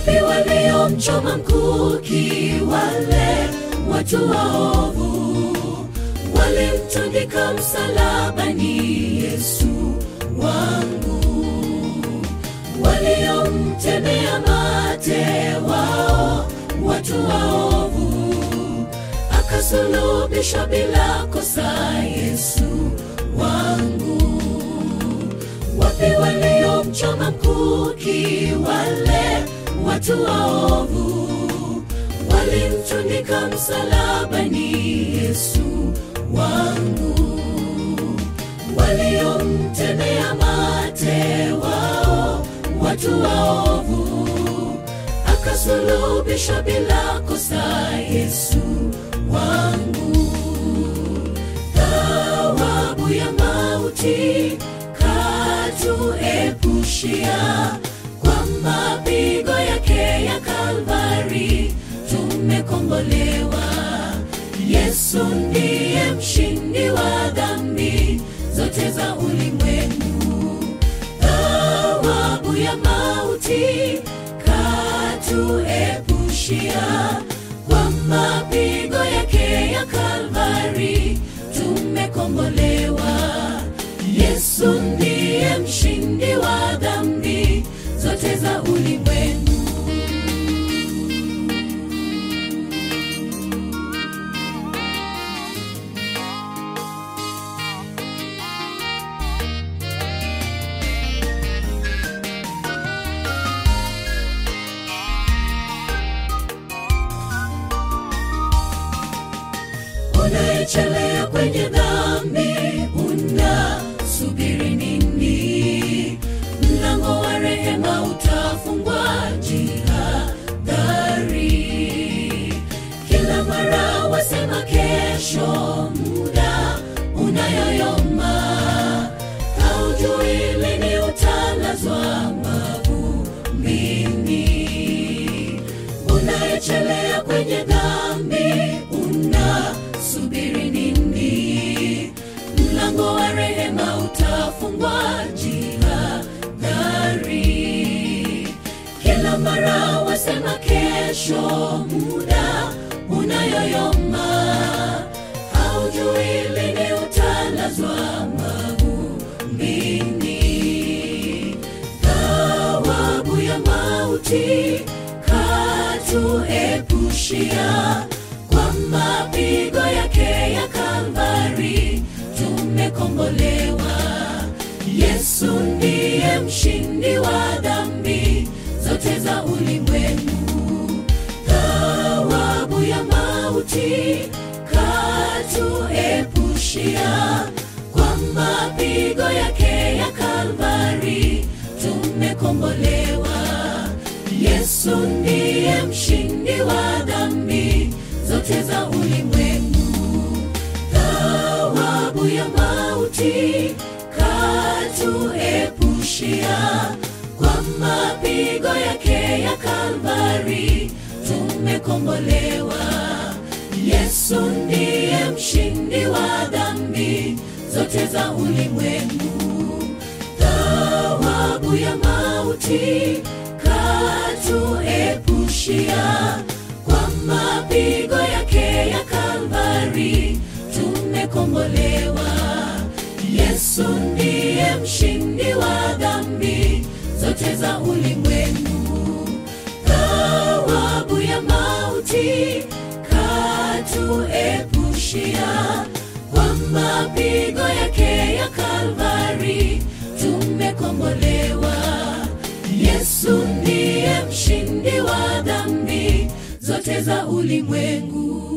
wapi waliomchoma mkuki wale watu waovu walimtundika msalabani yesu wangu waliomtemea mate wao watu waovu akasulubishwa bila kosa yesu wangu wapi waliomchoma mkuki wale watu waovu walimtundika msalabani yesu wangu waliomtemea mate wao watu waovu akasulubishwa bila kosa yesu wangu thawabu ya mauti katuepushia kwa mapigo yake ya kalvari tumekombolewa yesu ndiye mshindi wa dhambi zote za ulimwengu thawabu ya mauti katuepushia kwa mapigo yake ya kalvari tumekombolewa yesu ndiye mshindi wa dhambi zote za ulimwengu unayechelea kwenye dhambi unasubiri nini mlango wa rehema utafungwa jihadhari kila mara wasema kesho muda unayoyoma haujui lini utalazwa mavumbini unayechelea kwenye dhambi unasubiri nini mlango wa rehema utafungwa jihadhari kila mara wasema kesho muda unayoyoma haujui lini utalazwa mavumbini thawabu ya mauti katuepushia kwa mapigo yake ya kalvari tumekombolewa yesu ndiye mshindi wa dhambi zote za ulimwengu thawabu ya mauti katuepushia kwa mapigo yake ya kalvari tumekombolewa yesu ndiye mshindi wa dhambi zote za ulimwengu thawabu ya mauti katuepushia kwa mapigo yake ya kalvari tumekombolewa yesu ndiye mshindi wa dhambi zote za ulimwengu thawabu ya mauti katuepushia kwa mapigo yake ya kalvari tumekombolewa yesu ndiye mshindi wa dhambi zote za ulimwengu thawabu ya mauti katuepushia kwa mapigo yake ya kalvari tumekombolewa yesu ndiye mshindi wa dhambi zote za ulimwengu